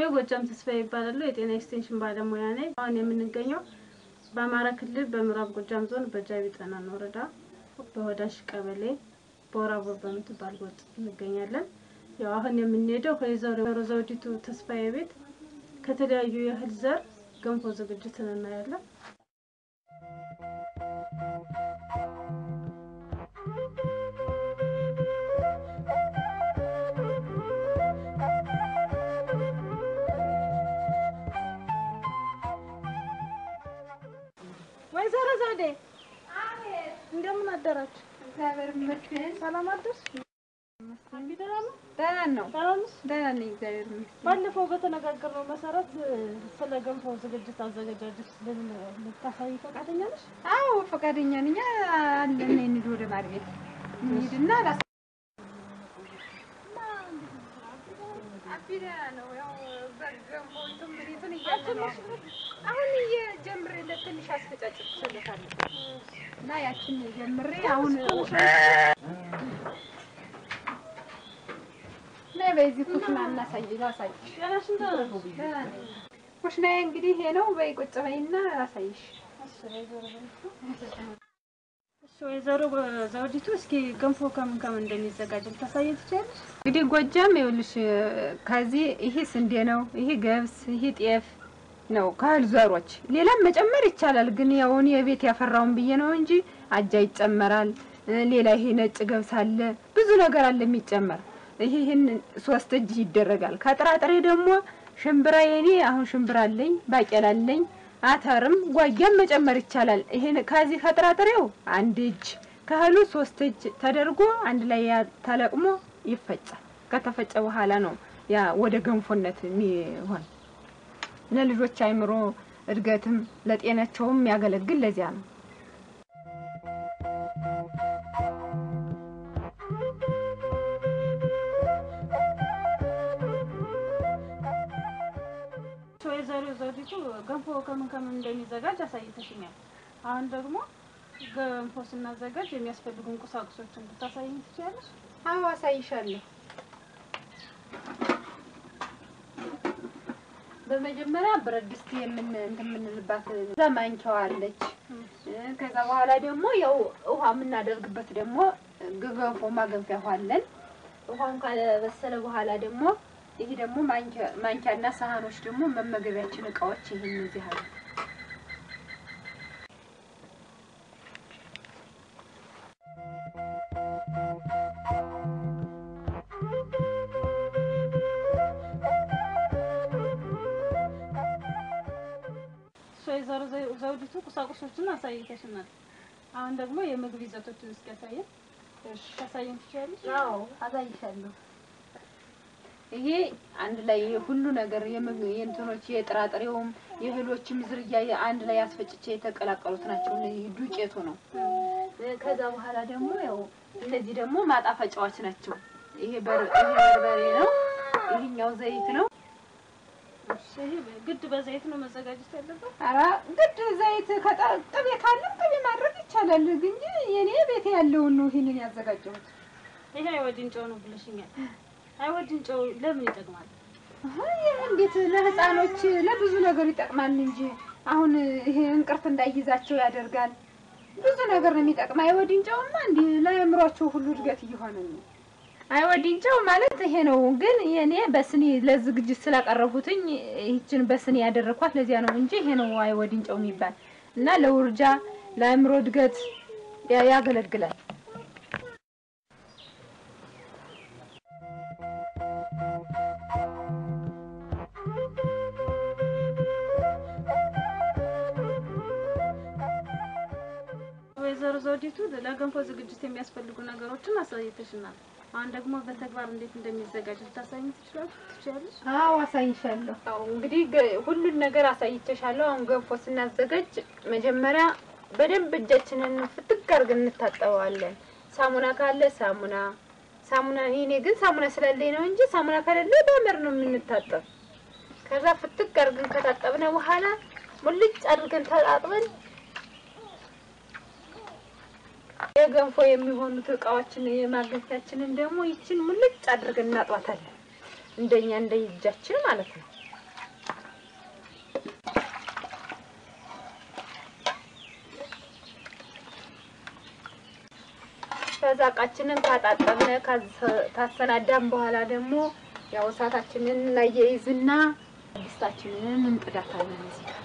ጎጃም ተስፋዬ ይባላሉ። የጤና ኤክስቴንሽን ባለሙያ ነኝ። አሁን የምንገኘው በአማራ ክልል በምዕራብ ጎጃም ዞን በጃቢ ጠናን ወረዳ በሆዳሽ ቀበሌ በወራቦ በምትባል ጎጥ እንገኛለን። ያው አሁን የምንሄደው ከወይዘሮ ዘውዲቱ ተስፋዬ ቤት ከተለያዩ የእህል ዘር ገንፎ ዝግጅትን እናያለን። ወይዘሮ ዘውዴ እንደምን አደራችሁ? እግዚአብሔር ይመስገን። ሰላም አደርሽ? ደህና ነው? ደህና ነው። ደህና ነሽ? ደህና ነኝ። እግዚአብሔር ይመስገን። ባለፈው በተነጋገርነው መሰረት ስለ ገንፎ ዝግጅት አዘገጃጀት ልታሳይ ፈቃደኛ ነሽ? አዎ ፈቃደኛ ነኝ። አለን እንሂድ ወደ ማድ ቤት እንሂድና ላስ አሁን እየጀምሬ ለትንሽ አስፈጫጭቼለታለሁ እና ያችን ጀምሬ አሁን ነይ በዚህ ኩሽና እናሳይ ላሳይ ጤናሽን ደህና ነሽ? ኩሽናዬ እንግዲህ ይሄ ነው። በይ ቁጭ በይና ላሳይሽ። እሺ ወይዘሮ ዘውዲቱ እስኪ ገንፎ ከምን ከምን እንደሚዘጋጅ ልታሳየን ትችያለሽ? እንግዲህ ጎጃም ይኸውልሽ ከዚህ ይሄ ስንዴ ነው፣ ይሄ ገብስ፣ ይሄ ጤፍ ነው ከእህል ዘሮች። ሌላም መጨመር ይቻላል፣ ግን ያው እኔ የቤት ያፈራውን ብዬ ነው እንጂ አጃ ይጨመራል። ሌላ ይሄ ነጭ ገብስ አለ፣ ብዙ ነገር አለ የሚጨመር። ይሄ ይህን ሶስት እጅ ይደረጋል። ከጥራጥሬ ደግሞ ሽምብራ የኔ አሁን ሽምብራ አለኝ፣ ባቄላ አለኝ፣ አተርም ጓያም መጨመር ይቻላል። ይሄን ከዚህ ከጥራጥሬው አንድ እጅ ከእህሉ ሶስት እጅ ተደርጎ አንድ ላይ ያ ተለቅሞ ይፈጫል። ከተፈጨ በኋላ ነው ያ ወደ ገንፎነት የሚሆን ለልጆች አይምሮ እድገትም ለጤናቸውም የሚያገለግል ለዚያ ነው። ወይዘሮ ዘውዲቱ ገንፎ ከምን ከምን እንደሚዘጋጅ አሳይተሽኛል። አሁን ደግሞ ገንፎ ስናዘጋጅ የሚያስፈልጉን ቁሳቁሶችን ልታሳይኝ ትችያለሽ? አዎ አሳይሻለሁ። በመጀመሪያ ብረት ድስት የምን እንትን የምንልባት እዛ ማንኪያዋ አለች። ከዛ በኋላ ደግሞ ያው ውሃ የምናደርግበት ደግሞ ገንፎ ማገንፊያ ውሃ አለን። ውሃውን ካበሰለ በኋላ ደግሞ ይሄ ደግሞ ማንኪያና ሳህኖች ደግሞ መመገቢያችን እቃዎች ይሄን እዚህ አሉ። እሺ ወይዘሮ ዘ- ዘውዲቱ ቁሳቁሶችን አሳይተሽናል። አሁን ደግሞ የምግብ ይዘቶችን እስኪ ያሳየን ታሳየን ትችያለሽ? አዎ አሳይሻለሁ። ይሄ አንድ ላይ ሁሉ ነገር የምግብ የእንትኖች የጥራጥሬውም የእህሎችም ዝርያ አንድ ላይ አስፈጭቼ የተቀላቀሉት ናቸው። እነዚህ ዱቄቱ ነው። ከዛ በኋላ ደግሞ ያው እነዚህ ደግሞ ማጣፈጫዎች ናቸው። ይሄ በር ይሄ በርበሬ ነው። ይሄኛው ዘይት ነው። እሺ ይሄ ግድ በዘይት ነው መዘጋጀት ያለበት? ኧረ ግድ ዘይት ከጠ- ቅቤ ካለም ቅቤ ማድረግ ይቻላል። ግን የኔ ቤት ያለውን ነው ይሄንን ያዘጋጀሁት። ይሄ አይወድን ጨው ነው ብለሽኛል። አይወድን ጨው ለምን ይጠቅማል? አይ እንዴት ለህፃኖች ለብዙ ነገር ይጠቅማል እንጂ አሁን ይሄ እንቅርት እንዳይይዛቸው ያደርጋል። ብዙ ነገር ነው የሚጠቅም። አይወዲን ጨውማ እንዲህ ለአእምሯቸው ሁሉ እድገት እየሆነ ነው። አይወዲን ጨው ማለት ይሄ ነው። ግን የኔ በስኒ ለዝግጅት ስላቀረብኩትኝ ይህችን በስኒ ያደረኳት ለዚያ ነው እንጂ ይሄ ነው አይወዲን ጨው የሚባል እና ለውርጃ ለአእምሮ እድገት ያ- ያገለግላል። ወይዘሮ ዘውዲቱ ለገንፎ ዝግጅት የሚያስፈልጉ ነገሮችን አሳይተሽናል። አሁን ደግሞ በተግባር እንዴት እንደሚዘጋጅ ልታሳይኝ ትችላለሽ? ትችያለሽ? አዎ አሳይሻለሁ። አዎ እንግዲህ ገ- ሁሉን ነገር አሳይቼሻለሁ። አሁን ገንፎ ስናዘጋጅ መጀመሪያ በደንብ እጃችንን ፍትግ አድርገን እንታጠበዋለን። ሳሙና ካለ ሳሙና ሳሙና እኔ ግን ሳሙና ስላለኝ ነው እንጂ ሳሙና ከሌለ በመር ነው የምንታጠብ። ከዛ ፍትግ አድርገን ከታጠብነ በኋላ ሙልጭ አድርገን ተጣጥበን የገንፎ የሚሆኑት እቃዎችን የማገፊያችንን ደግሞ ይችን ሙልጭ አድርገን እናጥባታለን። እንደኛ እንደ እጃችን ማለት ነው። ከዛ እቃችንን ካጣጠብነ ካዘ- ካሰናዳን በኋላ ደግሞ ያው እሳታችንን እናያይዝና ድስታችንን እንጥዳታለን እዚህ ጋር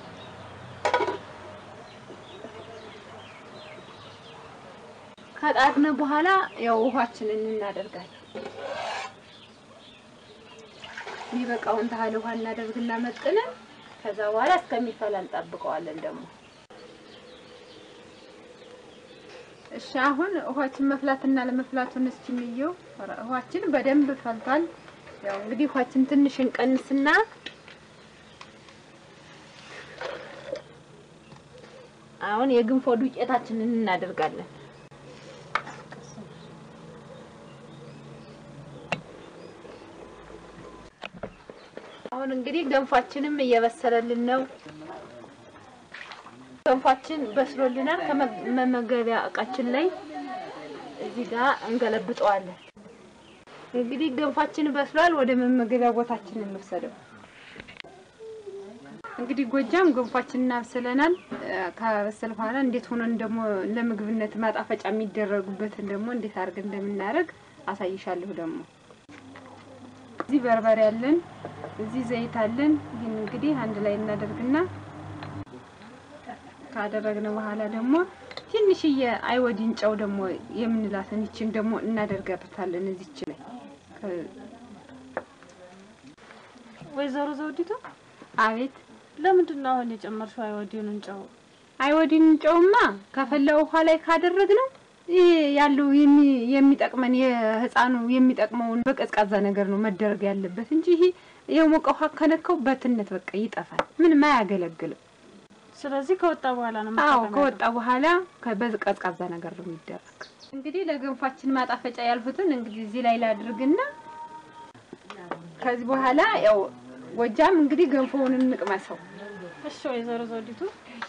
ከጣድነ በኋላ ያው ውሃችንን እናደርጋለን። የሚበቃውን ታህል ውሃ እናደርግና መጥነን ከዛ በኋላ እስከሚፈላ እንጠብቀዋለን ደግሞ እሺ አሁን ውሃችን መፍላትና ለመፍላቱን እስኪ እንየው። ኧረ ውሃችን በደንብ ፈልቷል። ያው እንግዲህ ውሃችን ትንሽ እንቀንስና አሁን የግንፎ ዱቄታችንን እናደርጋለን። አሁን እንግዲህ ገንፏችንም እየበሰለልን ነው። ገንፏችን በስሎልናል። ከመመገቢያ እቃችን ላይ እዚህ ጋር እንገለብጠዋለን። እንግዲህ ገንፏችን በስሏል። ወደ መመገቢያ ቦታችን እንወሰደው። እንግዲህ ጎጃም ገንፏችን እናብስለናል። ከበሰል በኋላ እንዴት ሆነን ደግሞ ለምግብነት ማጣፈጫ የሚደረጉበትን ደግሞ እንዴት አድርገን እንደምናደርግ አሳይሻለሁ። ደግሞ እዚህ በርበሬ አለን፣ እዚህ ዘይት አለን። ይህን እንግዲህ አንድ ላይ እናደርግና ካደረግነ በኋላ ደግሞ ትንሽዬ አይወዲን ጨው ደግሞ የምንላትን ይችን ደግሞ እናደርጋታለን እዚች ላይ ወይዘሮ ዘውዲቱ አቤት ለምንድን ነው አሁን የጨመርሽው አይወዲኑን ጨው? አይወዲን ጨውማ ከፈላ ውሃ ላይ ካደረግነው ይሄ ያለው የሚ- የሚጠቅመን የህፃኑ የሚጠቅመውን በቀዝቃዛ ነገር ነው መደረግ ያለበት እንጂ ይሄ የሞቀ ውሃ ከነካው በትነት በቃ ይጠፋል። ምንም አያገለግልም። ስለዚህ ከወጣ በኋላ ነው አዎ መጠቀም ከወጣ በኋላ ከ- በቀዝቃዛ ነገር ነው የሚደረግ። እንግዲህ ለገንፋችን ማጣፈጫ ያልሁትን እንግዲህ እዚህ ላይ ላድርግና ከዚህ በኋላ ያው ጎጃም እንግዲህ ገንፎውን እንቅመሰው። ያለው። እሺ ወይዘሮ ዘውዲቱ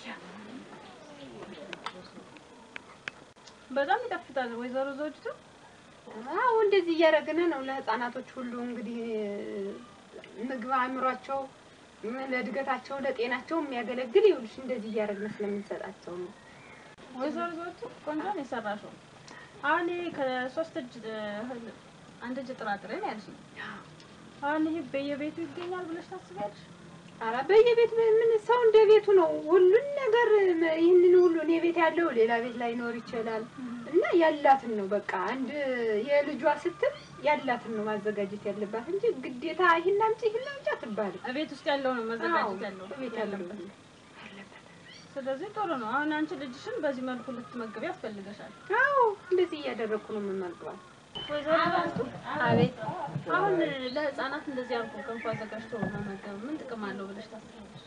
በጣም ይጣፍጣል። ወይዘሮ ዘውዲቱ አዎ እንደዚህ እያደረግን ነው ለህፃናቶች ሁሉ እንግዲህ ምግብ አእምሯቸው ለእድገታቸው ለጤናቸው የሚያገለግል ይኸውልሽ እንደዚህ እያደረግን ስለምንሰጣቸው ነው። ወይዘሮ ዘውዲቱ ቆንጆ ነው የሰራሽው። አሁን ይሄ ከሶስት እጅ እህል አንድ እጅ ጥራጥሬ ነው ያልሽኝ። አሁን ይሄ በየቤቱ ይገኛል ብለሽ ታስቢያለሽ? ኧረ በየቤት ምን ሰው እንደ ቤቱ ነው ሁሉን ነገር መ- ይህንን ሁሉ እኔ ቤት ያለው ሌላ ቤት ላይኖር ይችላል እና ያላትን ነው በቃ አንድ የልጇ ስትል ያላትን ነው ማዘጋጀት ያለባት እንጂ ግዴታ ይህን አምጪ ይህን አምጪ አትባልም። ቤት ውስጥ ያለው ነው መዘጋጀት ያለው ቤት ያለው ስለዚህ ጥሩ ነው። አሁን አንቺ ልጅሽን በዚህ መልኩ ልትመግቢ ያስፈልገሻል። አዎ እንደዚህ እያደረግኩ ነው የምመግባት። ወይዘሮ ዘውዲቱ አቤት አሁን ለህፃናት እንደዚህ አልኩ ገንፎ አዘጋጅቶ መመገብ ምን ጥቅም አለው ብለሽ ታስቢያለሽ?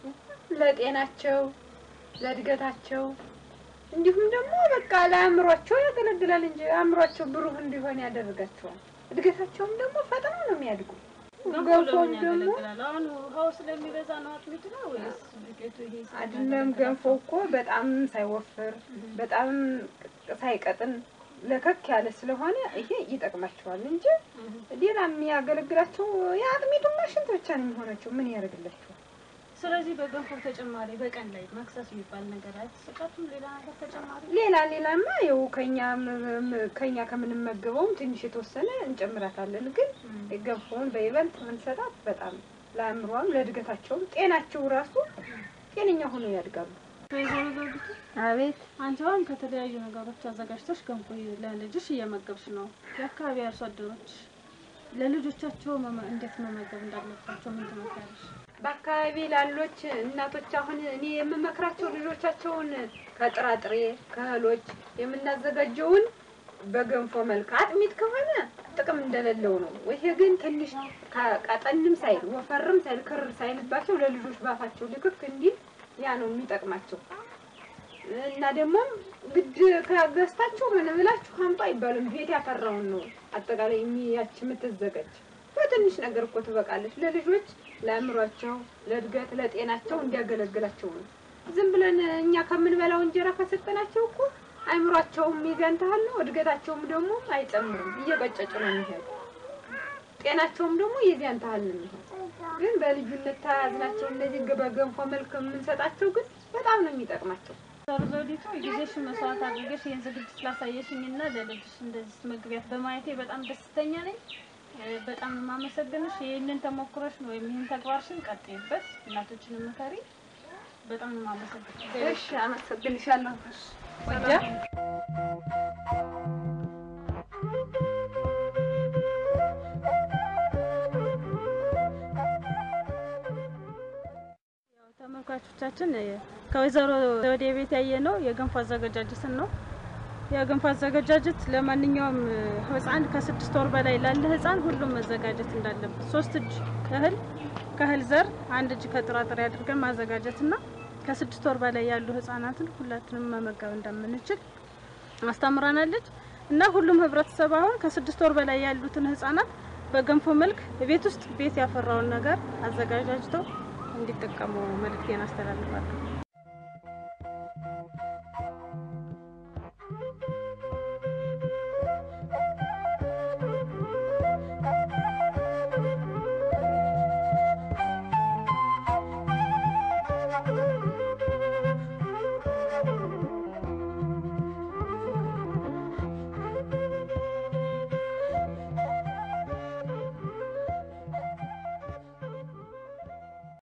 ለጤናቸው ለእድገታቸው እንዲሁም ደግሞ በቃ ለአእምሯቸው ያገለግላል እንጂ አእምሯቸው ብሩህ እንዲሆን ያደርጋቸዋል። እድገታቸውም ደግሞ ፈጥነው ነው የሚያድጉ። ገንፎ ገንፎም ለምን ደግሞ ያገለግላል? አሁን ውሃው ስለሚበዛ ነው አጥሚቱ ነው ወይስ ዱቄቱ ይሄ አይደለም ገንፎ እኮ በጣም ሳይወፍር በጣም ሳይቀጥን ለከክ ያለ ስለሆነ ይሄ ይጠቅማቸዋል እንጂ ሌላ የሚያገለግላቸው የአጥሚቱና ሽንት ብቻ ነው የሚሆናቸው። ምን ያደርግላቸዋል? ስለዚህ በገንፎ ተጨማሪ በቀን ላይ መክሰስ የሚባል ነገር አይተሰጣችሁም? ሌላ ነገር ተጨማሪ ሌላ ሌላማ ይኸው ከኛ ም- ም- ከኛ ከምንመገበውም ትንሽ የተወሰነ እንጨምራታለን። ግን ገንፎውን በይበልጥ ምንሰጣት በጣም ለአእምሯም ለእድገታቸውም ጤናቸው ራሱ ጤነኛ ሆነው ያድጋሉ። ወይዘሮ ዘውዲቱ አቤት አንቺ አሁን ከተለያዩ ነገሮች አዘጋጅተሽ ገንፎ ለልጅሽ እየመገብሽ ነው። የአካባቢ አርሶ አደሮች ለልጆቻቸው መመ- እንዴት መመገብ እንዳለባቸው ምን ትመክሪያለሽ? በአካባቢ ላሎች እናቶች አሁን እኔ የምመክራቸው ልጆቻቸውን ከጥራጥሬ ከእህሎች የምናዘጋጀውን በገንፎ መልክ አጥሚት ከሆነ ጥቅም እንደሌለው ነው። ይሄ ግን ትንሽ ከ- ቀጠንም ሳይል ወፈርም ሳይል ክር ሳይልባቸው ለልጆች ባፋቸው ልክክ እንዲል ያ ነው የሚጠቅማቸው። እና ደግሞ ግድ ከገዝታችሁ ምን ብላችሁ አምጡ አይባልም። ቤት ያፈራውን ነው አጠቃላይ የሚያች የምትዘጋጅ በትንሽ ነገር እኮ ትበቃለች። ለልጆች ለአእምሯቸው፣ ለእድገት፣ ለጤናቸው እንዲያገለግላቸው ነው። ዝም ብለን እኛ ከምንበላው እንጀራ ከሰጠናቸው እኮ አእምሯቸውም የዚያን ታህል ነው፣ እድገታቸውም ደግሞ አይጨምርም፣ እየቀጨጭ ነው የሚሄዱ። ጤናቸውም ደግሞ የዚያን ታህል ነው የሚሆን። ግን በልዩነት ተያዝናቸው እንደዚህ በገንፎ መልክ የምንሰጣቸው ግን በጣም ነው የሚጠቅማቸው። ሰሩ ዘውዲቱ የጊዜሽን መስዋዕት አድርገሽ ይህን ዝግጅት ላሳየሽኝ እና ለልጅሽ እንደዚህ መግቢያት በማየቴ በጣም ደስተኛ ነኝ። እ፣ በጣም ነው የማመሰግንሽ። ይህንን ተሞክሮሽን ወይም ይህን ተግባርሽን ቀጥይበት፣ እናቶችን ምከሪ። በጣም ነው የማመሰግንሽ። እሺ፣ አመሰግንሻለሁ። ወጃ ያው ተመልካቾቻችን እ፣ ከወይዘሮ ዘውዴ ቤት ያየነው የገንፎ አዘገጃጀትን ነው። የገንፎ አዘገጃጀት ለማንኛውም እ፣ ህፃን ከስድስት ወር በላይ ላለ ህፃን ሁሉም መዘጋጀት እንዳለበት ሶስት እጅ እህል ከእህል ዘር አንድ እጅ ከጥራጥሬ አድርገን ማዘጋጀትና ከስድስት ወር በላይ ያሉ ህፃናትን ሁላችንም መመገብ እንደምንችል አስተምራናለች እና ሁሉም ህብረተሰብ አሁን ከስድስት ወር በላይ ያሉትን ህፃናት በገንፎ መልክ ቤት ውስጥ ቤት ያፈራውን ነገር አዘጋጃጅተው እንዲጠቀሙ መልእክቴን አስተላልፋለሁ።